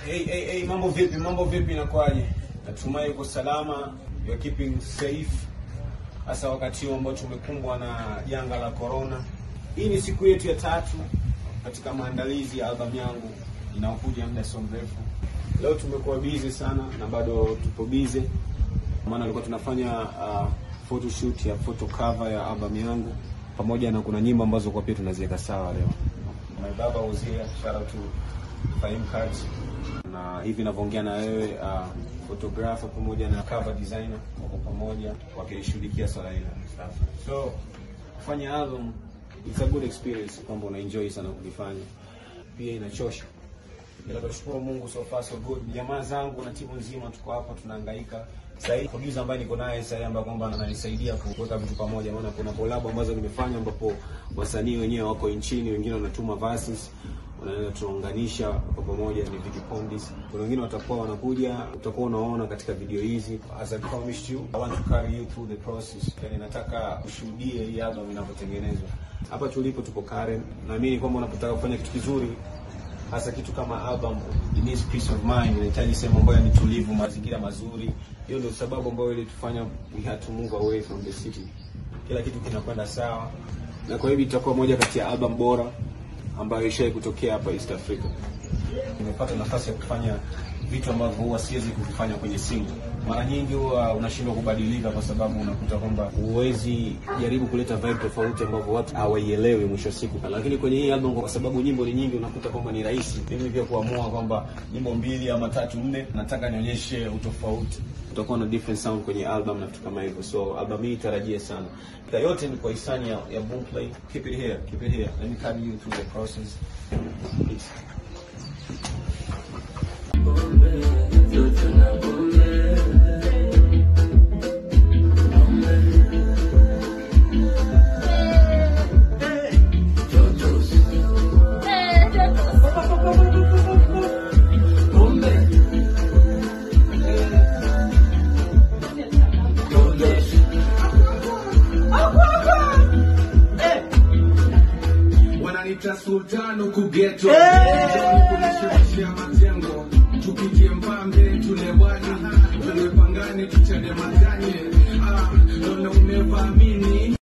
Hey, hey, hey, mambo vipi? Mambo vipi, inakuwaje? Natumai uko salama, you are keeping safe, hasa wakati huu ambao tumekumbwa na janga la corona. Hii ni siku yetu ya tatu katika maandalizi ya albamu yangu inaokuja muda sio mrefu. Leo tumekuwa busy sana na bado tupo busy, maana tulikuwa tunafanya uh, photoshoot ya photo cover ya albamu yangu, pamoja na kuna nyimbo ambazo kwa pia tunaziweka sawa leo. My baba was here, shout out to Fahim Cards na hivi ninavyoongea na wewe uh, photographer pamoja na cover designer wako pamoja wakilishughulikia swala hilo. So kufanya album it's a good experience, kwamba una enjoy sana kulifanya, pia inachosha, ila tunashukuru Mungu, so far so good. Jamaa zangu na timu nzima tuko hapa tunahangaika. Sasa hivi producer ambaye niko naye sasa ambaye kwamba ananisaidia kuweka vitu pamoja, maana kuna collab ambazo nimefanya ambapo wasanii wenyewe wako nchini, wengine wanatuma verses unaweza tunaunganisha kwa pamoja, ni Vicky Pondis. Kuna wengine watakuwa wanakuja, utakuwa unaona katika video hizi. As I promised you, I want to carry you through the process. Yani nataka ushuhudie hii album inavyotengenezwa. Hapa tulipo tuko Karen, naamini kwamba unapotaka kufanya kitu kizuri hasa kitu kama album, it needs peace of mind, inahitaji sehemu ambayo ni tulivu, mazingira mazuri. Hiyo ndio sababu ambayo ilitufanya we had to move away from the city. Kila kitu kinakwenda sawa, na kwa hivyo itakuwa moja kati ya album bora ambayo ishai kutokea hapa East Africa. Nimepata nafasi ya kufanya vitu ambavyo huwa siwezi kuvifanya kwenye single. Mara nyingi huwa unashindwa kubadilika kwa sababu unakuta kwamba huwezi jaribu kuleta vibe tofauti ambavyo watu hawaielewi mwisho wa siku. Lakini kwenye hii album, kwa sababu nyimbo ni nyingi, unakuta kwamba ni rahisi mimi pia kuamua kwamba nyimbo mbili ama tatu nne, nataka nionyeshe utofauti. Utakuwa na different sound kwenye album na vitu kama hivyo, so album hii tarajie sana. Yote ni kwa hisani ya, ya Boomplay. Keep it here, keep it here. Let me carry you through the process. Peace. wananita sultano kugeto kunishirishia majengo tupitie mpambe tule wali tule pangane tuchane matanye ah, naona umevaamini